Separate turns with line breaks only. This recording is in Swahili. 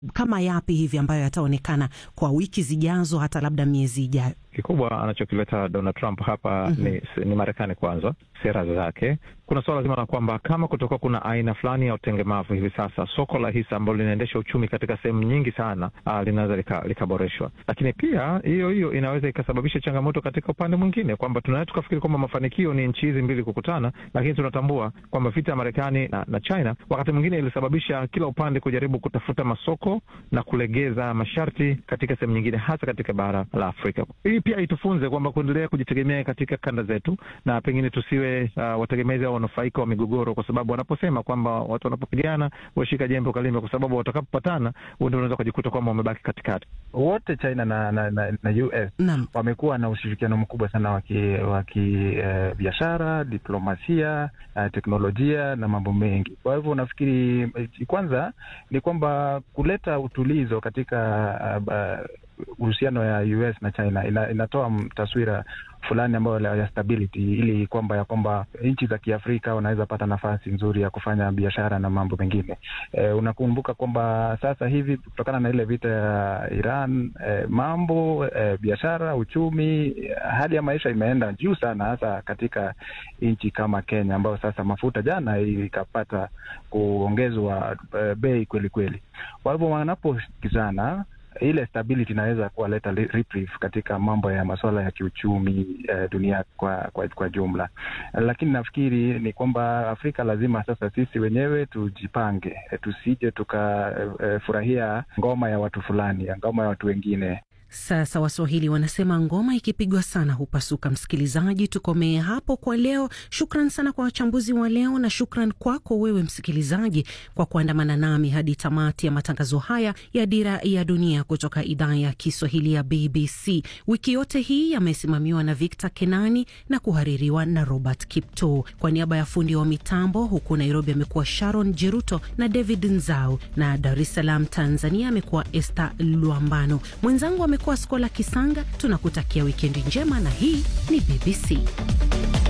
kama yapi hivi ambayo yataonekana kwa wiki zijazo, hata labda miezi ijayo?
Kikubwa anachokileta Donald Trump hapa mm -hmm. ni, ni Marekani kwanza, sera zake. Kuna suala zima la kwamba kama kutokuwa kuna aina fulani ya utengemavu hivi sasa, soko la hisa ambalo linaendesha uchumi katika sehemu nyingi sana linaweza likaboreshwa lika, lakini pia hiyo hiyo inaweza ikasababisha changamoto katika upande mwingine, kwamba tunaweza tukafikiri kwamba mafanikio ni nchi hizi mbili kukutana, lakini tunatambua kwamba vita ya Marekani na, na China wakati mwingine ilisababisha kila upande kujaribu kutafuta masoko na kulegeza masharti katika sehemu nyingine, hasa katika bara la Afrika. Hii pia itufunze kwamba kuendelea kujitegemea katika kanda zetu na pengine tusiwe uh, wategemezi au wanufaika wa migogoro, kwa sababu wanaposema kwamba watu wanapopigana washika jembe ukalime, kwa sababu watakapopatana ndio unaweza kujikuta kwamba wamebaki katikati.
Wote China na, na, na, na US
Naam.
wamekuwa na ushirikiano mkubwa sana wa kibiashara, uh, diplomasia, uh, teknolojia na mambo mengi. Kwa hivyo nafikiri kwanza ni kwamba kuleta utulizo katika uhusiano uh, uh, ya US na China ina, inatoa taswira fulani ambayo ya stability, ili kwamba ya kwamba nchi za Kiafrika wanaweza pata nafasi nzuri ya kufanya biashara na mambo mengine. E, unakumbuka kwamba sasa hivi kutokana na ile vita ya Iran e, mambo e, biashara, uchumi, hali ya maisha imeenda juu sana, hasa katika nchi kama Kenya ambayo sasa mafuta jana ikapata kuongezwa e, bei kweli kweli. Kwa hivyo wanaposikizana ile stability inaweza kuwaleta reprieve katika mambo ya masuala ya kiuchumi eh, dunia kwa, kwa kwa jumla, lakini nafikiri ni kwamba Afrika lazima sasa sisi wenyewe tujipange, eh, tusije tukafurahia eh, ngoma ya watu fulani, ngoma ya watu wengine.
Sasa Waswahili wanasema ngoma ikipigwa sana hupasuka. Msikilizaji, tukomee hapo kwa leo. Shukran sana kwa wachambuzi wa leo, na shukran kwako wewe msikilizaji kwa kuandamana nami hadi tamati ya matangazo haya ya Dira ya Dunia kutoka idhaa ya Kiswahili ya BBC. Wiki yote hii yamesimamiwa na Victor Kenani na kuhaririwa na Robert Kipto. Kwa niaba ya fundi wa mitambo huku Nairobi amekuwa Sharon Jeruto na David Nzau, na Dar es Salaam Tanzania amekuwa Esther Luambano. Mwenzangu amekuwa Skola Kisanga. Tunakutakia wikendi njema, na hii ni BBC.